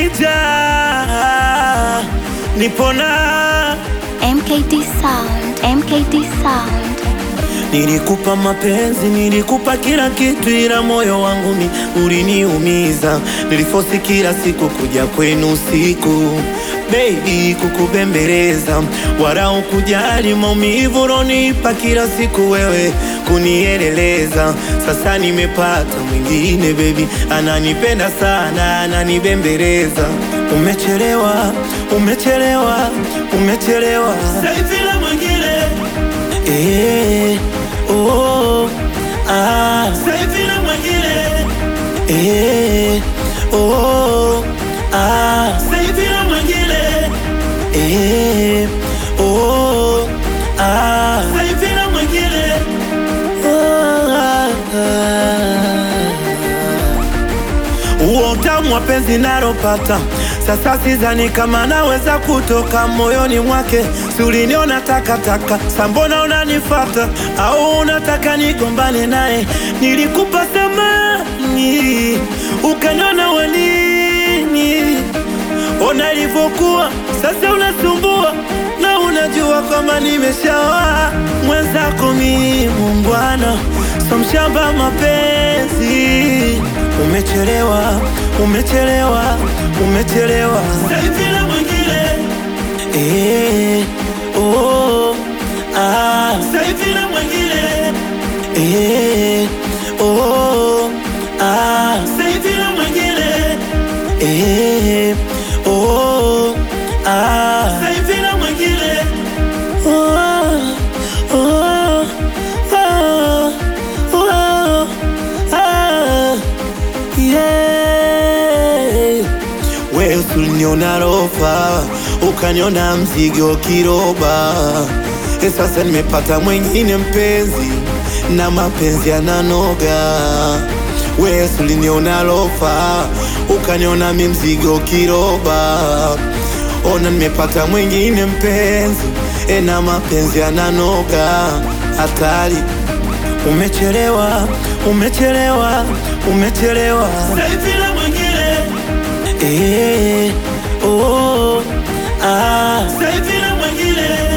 Manager nipona MKT Sound, MKT Sound. Nilikupa mapenzi, nilikupa kila kitu, ila moyo wangu mi uliniumiza. Nilifosi kila siku kuja kwenu usiku, baby, kukubembeleza, wala ukujali maumivu ulonipa kila siku, wewe kunieleleza. Sasa nimepata mwingine, baby, ananipenda sana, ananibembeleza. Umechelewa, umechelewa, umechelewa, sasa hivi na mwingine Eh, oh, ah. Sasa hivi na mwingine Eh, oh, ah. Sasa hivi na mwingine Eh, oh, ah. Sasa hivi na mwingine Oh, ah, ah. Huo utamu wa penzi nalopata sasa, sidhani kama naweza kutoka moyoni mwake. Si uliniona takataka, sambona unanifata au unataka nigombane naye? Nilikupa samani ukaniona wanini, ona ilivyokuwa sasa, unasumbua na unajua kwamba nimeshaoa mwenzako. Mi muungwana, so mshamba mapenzi Umechelewa, umechelewa, umechelewa. Sasa hivi na mwingine eh, oh, ah. Sasa hivi na mwingine eh, oh, ah. Sasa hivi na mwingine eh, oh, ah. Sasa hivi na mwingine oh, oh, oh, oh, ah. Yeah. Wewe uliniona rofa ukaniona mzigo kiroba, e, sasa nimepata mwingine mpenzi na mapenzi yananoga. Wewe uliniona rofa ukaniona mi mzigo kiroba, ona nimepata mwingine mpenzi e, na mapenzi yananoga. Hatari, umechelewa, umechelewa, umechelewa. Sasa hivi na mwingine eh, oh, ah. Sasa hivi na mwingine